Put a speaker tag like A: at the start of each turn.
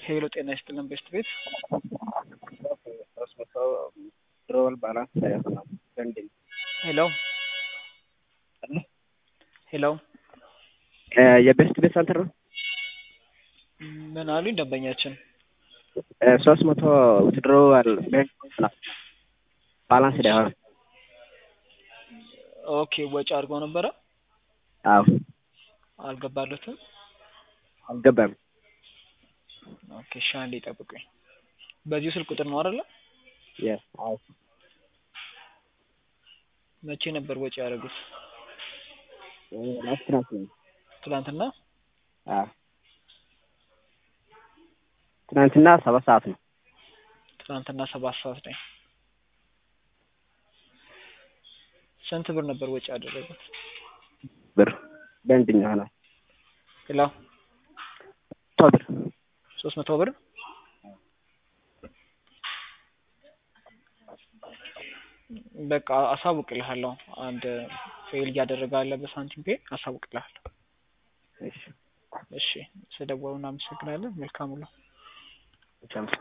A: ሄሎ ጤና ይስጥልን ቤስት ቤት
B: ሶስት መቶ ድሮወል ባላንስ ሳይሆን ፔንዲንግ
A: ሄሎ ሄሎ
B: የቤስት ቤት ሰንተር ነው።
A: ምን አሉኝ ደንበኛችን?
B: ሶስት መቶ ድሮወል ባላንስ ሳይሆን
A: ኦኬ ወጪ አድርገው ነበረ
B: አዎ
A: አልገባለትም።
B: አልገባም።
A: ኦኬ እሺ አንዴ ጠብቁኝ። በዚሁ ስልክ ቁጥር ነው አይደለ?
B: የስ አዎ
A: መቼ ነበር ወጪ ያደረጉት?
B: ላስት ናት ነው።
A: ትናንትና?
B: አዎ ትናንትና ሰባት ሰዓት ነው።
A: ትናንትና ሰባት ሰዓት ላይ ስንት ብር ነበር ወጪ ያደረጉት?
B: ብር በእንድኛ ሆነ
A: ሄሎ
B: መቶ ብር
A: ሶስት መቶ ብር በቃ አሳውቅልሃለሁ። አንድ ፌል እያደረገ አለ በሳንቲም ፔ አሳውቅልሃለሁ።
B: እሺ
A: እሺ ስለደወሉ እናመሰግናለን። መልካም ውሎ።
B: ቻው